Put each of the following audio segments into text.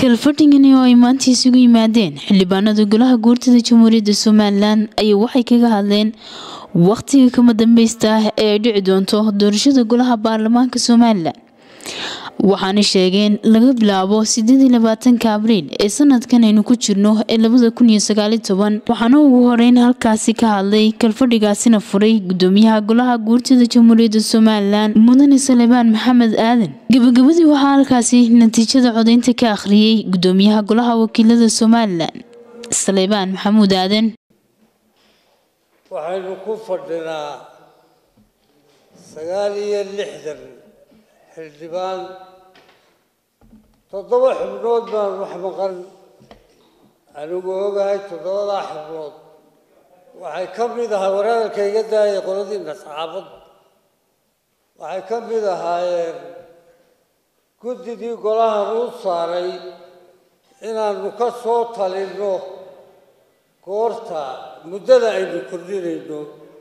kalfadhigani oo ay maanta isugu yimaadeen xildhibaanada golaha guurtada jamhuuriyadda somalilan ayaa waxay kaga hadleen wakhtiga kama dambeysta ah ee ay dhici doonto doorashada golaha baarlamaanka somalilan waxaana sheegeen laga bilaabo sideedii labaatanka abriil ee sanadkan aynu ku jirno ee labada kun iyo sagaali toban waxaana ugu horeyn halkaasi ka hadlay kalfadhigaasina furay gudoomiyaha golaha guurtada jamhuuriyadda somalilan mudane salebaan maxamed aadan gabagabadii waxaa halkaasi natiijada codeynta ka akhriyey gudoomiyaha golaha wakiilada somalilan salebaan maxamuud aadan waxaynu ku fadhinaa sagaal iyo lixdan xildhibaan toddoba xubnood baan wax maqan anigu ogahay toddobadaa xubnood waxay ka mid ahaa waraadalka iga daayay qoladiina saxaafadda waxay ka mid ahaayeen guddidii golahan uu saaray inaanu ka soo talinno goorta muddada aynu kordhinayno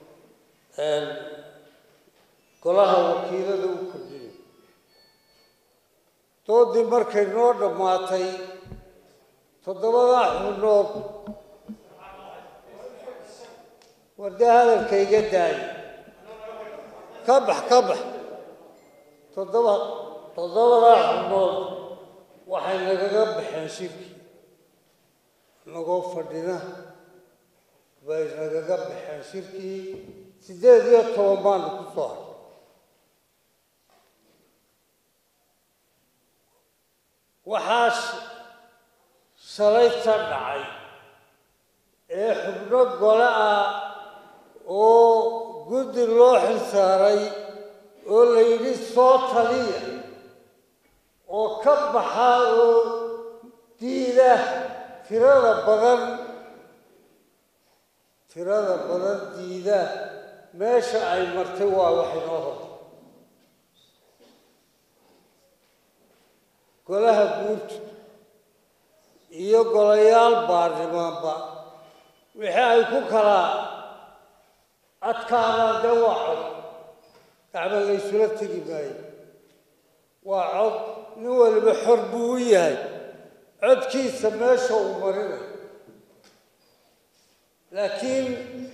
golaha wakiilada u kordhinay doodii markay noo dhammaatay toddobadaa xubnood wardee hadalka iga daaya ka bax ka bax toddoba toddobadaa xubnood waxay nagaga baxeen shirkii nagoo fadhina bay nagaga baxeen shirkii siddeed iyo toban baanu ku soo haray waxaa shalayta dhacay ee xubno gole ah oo guddi loo xilsaaray oo la yidhi soo taliya oo ka baxa oo diida tirada badan tirada badan diida meesha ay martay waa wax inoo hortay golaha guurtu iyo golayaal baarlamaanba wixii ay ku kala adkaadaan dee waa cod gacma laysula tegi maayo waa cod nin waliba xor buu u yahay codkiisa meesha uu marinayo laakiin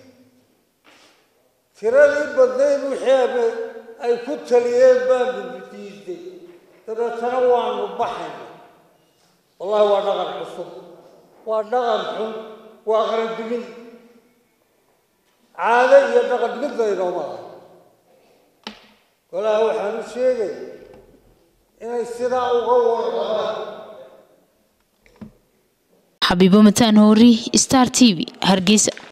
tiradii badnayd wixii ay ku taliyeen baanu diiday dabeetana waanu baxayna wallahi waa dhaqan cusub waa dhaqan xun waa qarandumin caado iyo dhaqan midna inooma aha golaha waxaan u sheegay inay sidaa uga warqabaan xabiibo mataan hoori star t v hargeysa